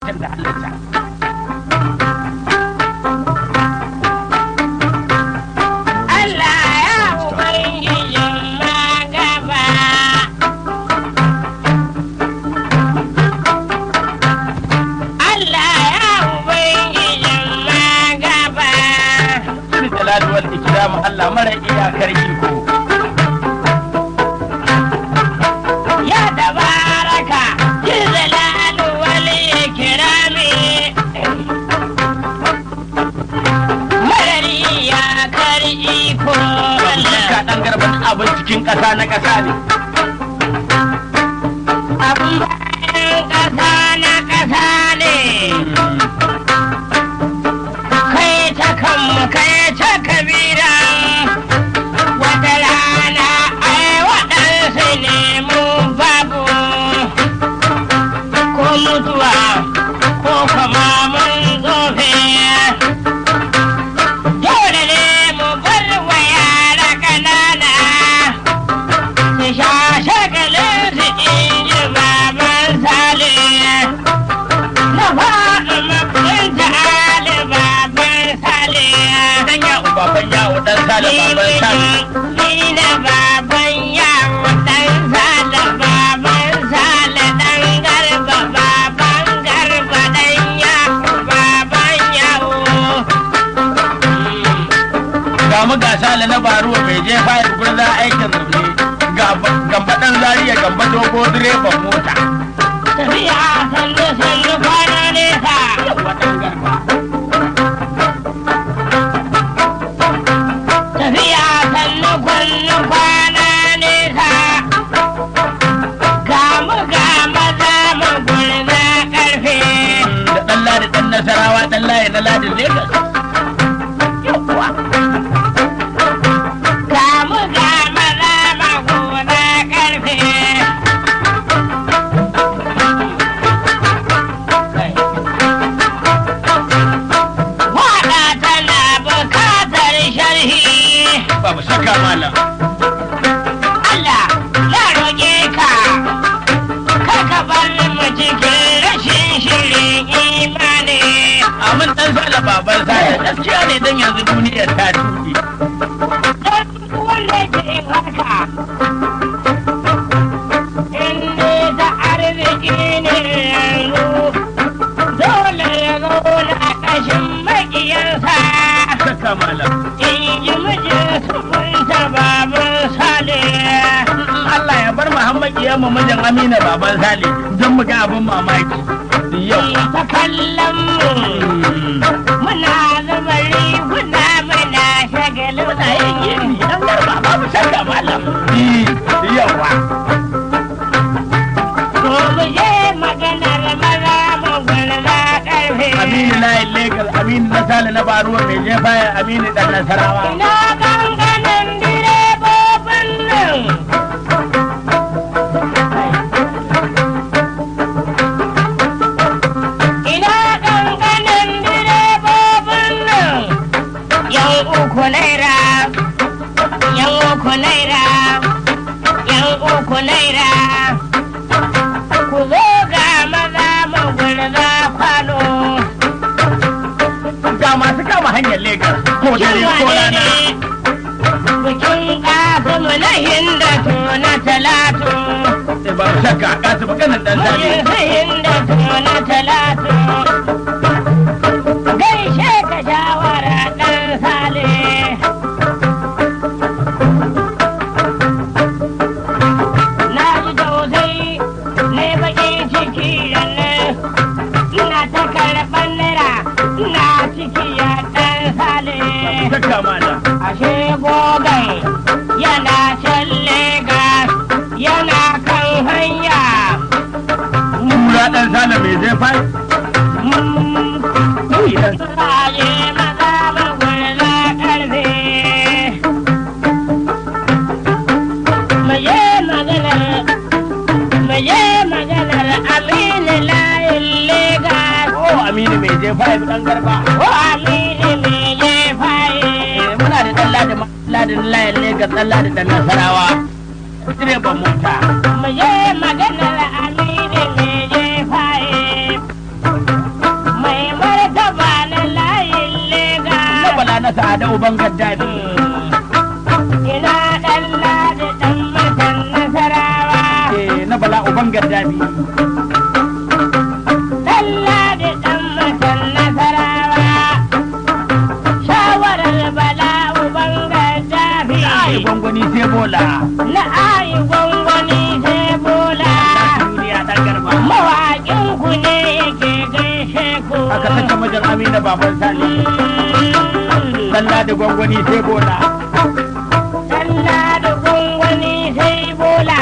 mutum da halitta Allah ya ubangijin magaba. Allah ya ubangijin magaba. Shi jalali wal ikram Allah mara iyakar iko Ya tabaraka jizalalu wal ikrami. Marari ya kar iko Allah. ka dan garban abin cikin ƙasa na ƙasa ne Abun bayan ƙasa na ƙasa ne. kai ta kanmu kai ta kabira wata rana ai waɗansu ne mu babu ko mutuwa ko kama mun zofe dole ne mu bar wa yara ƙanana su sha shagalin su inji baban sale na faɗi mabinta ali baban sale dan ya baban yawo dan sale baban sale ni na baban yawo dan sale baban sale dan garba baban garba dan yawo baban yawo ga mu ga sale na baruwa bai je fayar gurza aikin zurne ga gamba dan zariya gamba dogo direban mota tafiya sannu sannu kwana nesa yawa dan garba tafiya sannu kwannu kwana nesa ga mu ga maza mu gurza karfe da dan ladi dan nasarawa dan layi na ladin Legas yawa ga mu ga maza mu gurza karfe Waɗa tana bukatar sharhi babu shakka malam Allah na roƙe ka kar ka bar mu cikin rashin shirin imani amin dan sale baban sale gaskiya ne dan yanzu duniyar ta tuɗe don wanda ke yin haka in ne da arziki ne yanzu dole ya zauna ƙashin maƙiyarsa shakka malam in ji mijin sufunta baban sale Allah ya bar Muhammad ya mu mijin Amina baban Sale don mu ga abin mamaki. Yau. ta kallon mu muna zuba riguna muna shagalin Muna yin gini dan garba babu shakka malam. Yawa. ko mu je maganar maza mu gwarza karfe Aminu layin Legas, Aminu na Sale na Baruwa mai jefa ya Aminu dan Nasarawa. ina ganganin direbobin nan ina ganganin direbobin nan yan uku naira yan uku naira yan uku naira ku zo ga maza mu gurza kwano Ga masu kama hanyar Legas ko dare ko rana. bikin kasimu na hindatu na talatu Sai babu shakka kasu maganar dan Sale. bikin hindatu na talatu gaishe ka shawara dan sale na ji tausayi ne bakin ciki da nan ina ta karɓar naira ina ciki ya dan sale Shakka malam. ashe gogon yana can Legas yana kan hanya. Kura dan Sale mai jefa. Aje maza magwarza karfe. Maye maganar, maye maganar Aminu layin Legas. Ko Aminu mai jefa ya dan garba. Ko Aminu mai jefaye. Muna da dan Ladi Ladin layin Legas dan Ladi dan Nasarawa. Direban mota. Maye maganar Aminu mai jefaye. sa'ada uban gaddafi ina ɗan ladi ɗan mutan nasarawa eh na bala uban gaddafi ɗan ladi ɗan mutan nasarawa shawarar bala uban gaddafi ai gwangwani sai bola na ayi gwangwani sai bola duniya dan garba mawaƙin ku ne yake gaishe ku aka saka majan amina baban sali dalla da gwangwani sai bola Dalla da gwangwani sai bola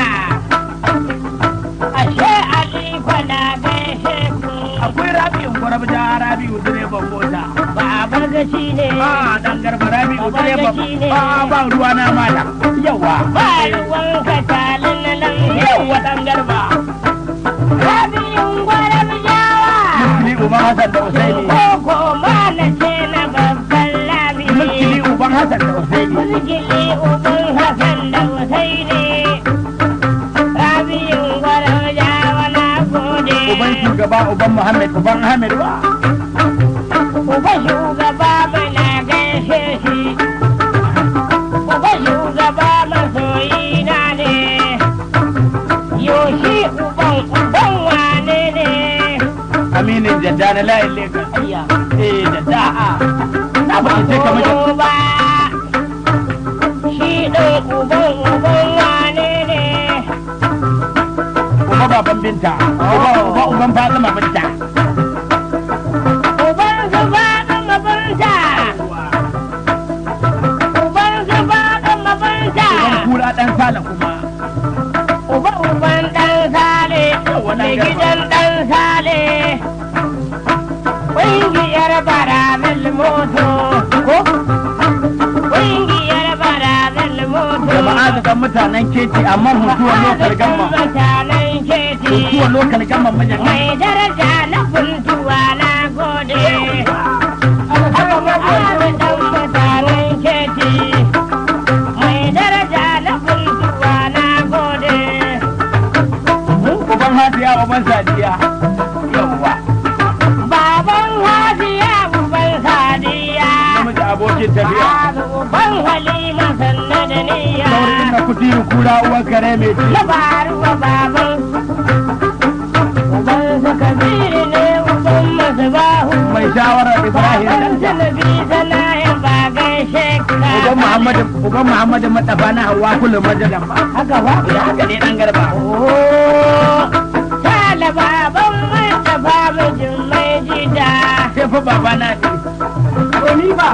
ashe aliko na gaishe ku akwai rabi'u gwarabja rabi'u direban mota babar gaci ne a dan garba rabi'u Baban direban gaci ne. ba ba ruwa na mala yawa ba ruwan katalin nan yawa dan garba rabiyun gwaram jawa Mulkili uban Hassan da Usaini. koko ma na ce na babban labi Mulkili uban Hassan da Usaini. mulkili uban hasan da usaini rabiyun gwaram jawa na gode Uban shugaba uban Muhammad uban Ahmed wa. Uba shugaba mana gaishe shi, Uba shugaba masoyi na ne, yoshi uban uban wane ne. Aminin jadda na layin Lagos. Ayya. Eh jadda a. Na ba in sai kamar jadda. Uba, shi ɗin uban uban wane ne. Uba baban binta. Uba uba uban Fatima binta. Uban su faɗin mabanta, uban su faɗin mabanta. Uban kura dan sala kuma. Uba uban ɗan sale, mai gidan ɗan sale. Ƙungiyar barabil moto, ko? Ƙungiyar barabil moto. Jama'a da kan mutanen keci amma mutuwar lokal gamma. Mutanen keti. Mutuwar lokal gamma majan Mai daraja na kuntuwa na gode. Jama'a da ɗan mutanen keti. Mai daraja na kuntuwa na gode. Uban Hadiya uban Sadiya. Yawwa. Baban Hadiya uban Sadiya. Namiji abokin tafiya. Uban Halima sannu da niyya. Saurin na kutiru kura uwan kare mai ci. Na faruwa baban. Uban su Kabiru ne uban Masbahu. Mai shawarar Ibrahim Uban dan su Nabi Sanahin ba gaishe ka. Uban Muhammadu Uban Muhammadu Madafa na Hawwa kullum majalan ba. Haka ba? Ya haka ne dan garba. Oh, Sale baban Mustapha mijin mai jida. Sai fa baba na ce. Ko ni ba.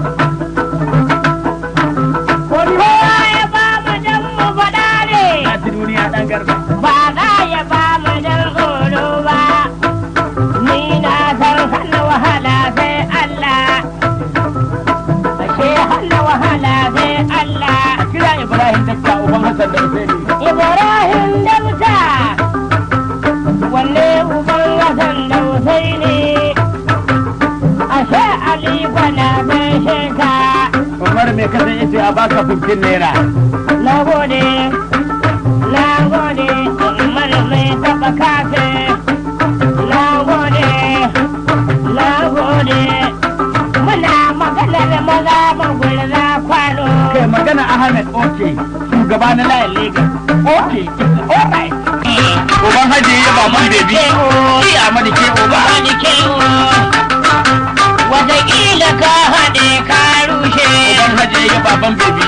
Ko ni ba. Kowa ya ba mu dan mu faɗa ne. Na ci duniya dan garba. ba za ya ba mu dan tsoro ba ni na san hana wahala sai Allah ashe hana wahala sai Allah A kira Ibrahim Dakta Uban Hassan da Usaini. Ibrahim Dauta wanne uban Hassan da Husaini ashe Ali kwana gaishe ka Umar mai kasan yace a baka 15 naira. na gode na gode umar mai taba kafe na gode na gode muna maganar maza magulza kwano Kai magana Ahmed Oke. Shugaba na layin Lagos. Oke. Alright. Uban Haji ya baban bebi. Ki Ahmadu ke uba. wani kewo wataƙila ka haɗe ka rushe Uban Haji ya baban bebi.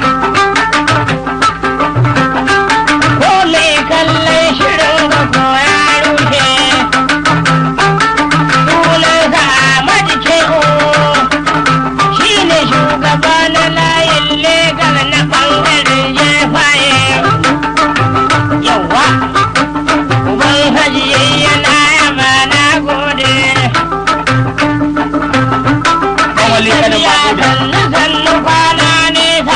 ko mai kallon shirin ga ko ya rushe sunansa Ahmadu Keho shi ne shugaba na layin legal na ɓangaren jefaye yawa uban hajiye yana yaba na gode Kawali kanin Mahmuda. sannu sannu kwana nesa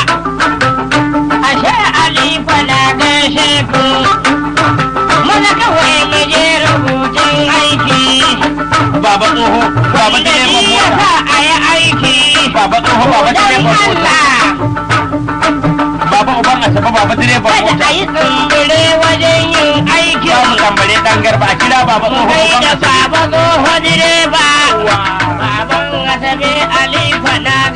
ashe Ali kwana gaishe ku mana kawai mu je rubutun aiki Baba tsoho. Baba da direban shi mota. yasa a yi aiki Baba tsoho. Baba don direban mota. Allah Baba uban Asabe. Baba direban kada mota. a yi tsumbure wajen yin aiki Za mu tambare dan garba. A kira baba tsoho. kai uban da Asabe. baba tsoho direba Wa. baban asabe Ali kwana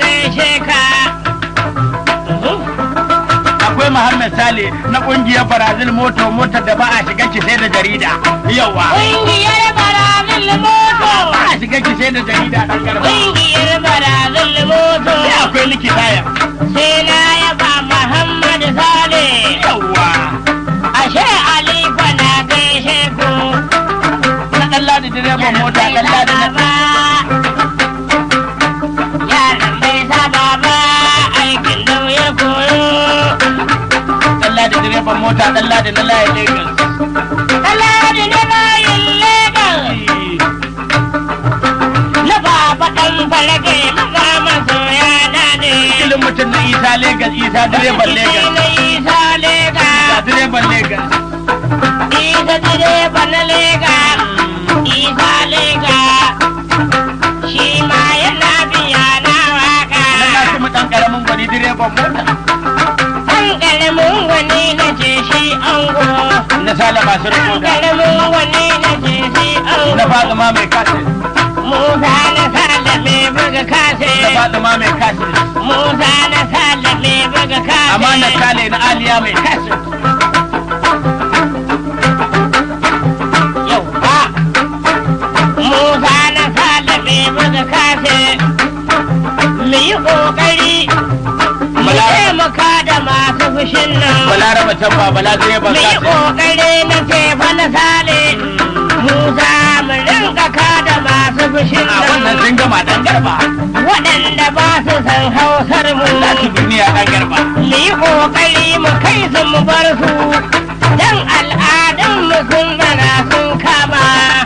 Muhammad Sale na kungiyar Brazil moto motar da ba a shiga ki sai da jarida yawa Ƙungiyar barazil moto. ba a shiga ki sai da jarida dan garba Ƙungiyar barazil moto. sai akwai likita ya Sai na yaba Muhammad Sale. yawa Ashe Aliko na gaishe ku. na dan ladi direban mota dan ladi na Yaran bai saba ba aikin da ya koyo. dan ladi direban mota dan ladi na layin Lagos Alhaji na bayin Legas. Na baba ɗan farage maza masoya na ne. kilin mutum na Isa Lagos Isa direban Lagos Na Isa Lega. Isa direban Lagos Isa direba na Lega. Isa Lega. Shi ma yana biya na waka. na Kasimu dan karamin gwani direban mota An ƙaramin wani na ce shi ango. na Sale masu An rikoda ƙaramin wani na ce shi ango. na Fatima mai kasin Musa na salame buga kase. na Fatima mai kasin Musa na salame buga kase. amma na Sale na Aliya mai kasin Yau ba. Musa na salame buga kase. Mu yi ƙoƙari. Mu Bala- taimaka da masu fushin nan. Balaraba can ba bala direban Mu yi kasin ƙoƙari na tefa na sale. Musa mu rinka kada masu fushin a wannan nan. sun gama dan garba Waɗanda ba su san hausar mu. za su duniya dan garba mu yi ƙoƙari mu kai su mu bar su don al'adun mu sun zana sun kama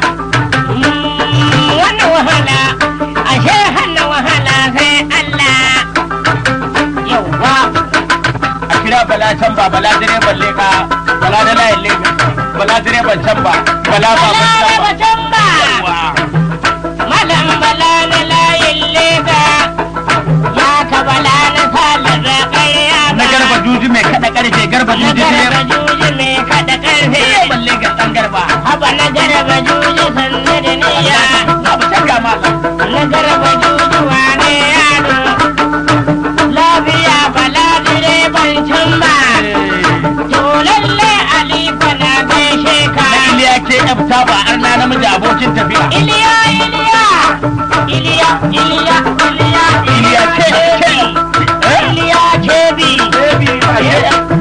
Mm, wannan wahala ashe hana wahala sai Allah yauwa a kira bala can ba bala direban leka bala da layin Lagos bala direban can ba bala ba bala da can ba batan ba Yawwa. malam bala na layin lega ya ka bala na salaba ƙarya ba na garba juji mai kada karfe garba na juji garba direban juji mai kada ƙarfe direban Lagos dan garba haba na garba juji sannu da niyya na ba shakka malam na garba juji wane yaro lafiya bala direban can ba to lalle aliko na gaishe ka na Iliya ke yabta ba arna namiji abokin tafiya iliya iliya iliya iliya iliya Iliya ke ke eh? iliya kebi Baby, ba ke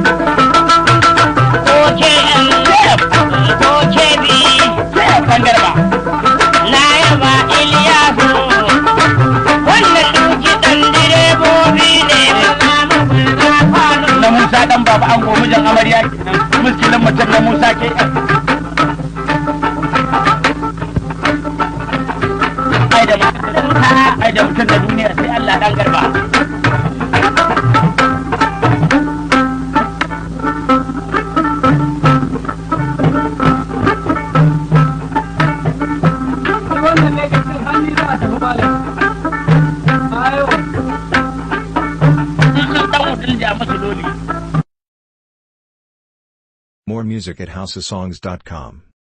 ko ke ko kebi ke dan garba na yaba iliyasu wannan duki dan direbobi ne maza mabarza kwano na Musa dan baba an gomi jan amarya kenan muskilin mutum na Musa ke ai da mutum ai da mutum da duniya sai Allah dan garba wannan ne kacin hannu za a tafi malam ayo sun san dan mutum da musu dole More music at houseofsongs.com.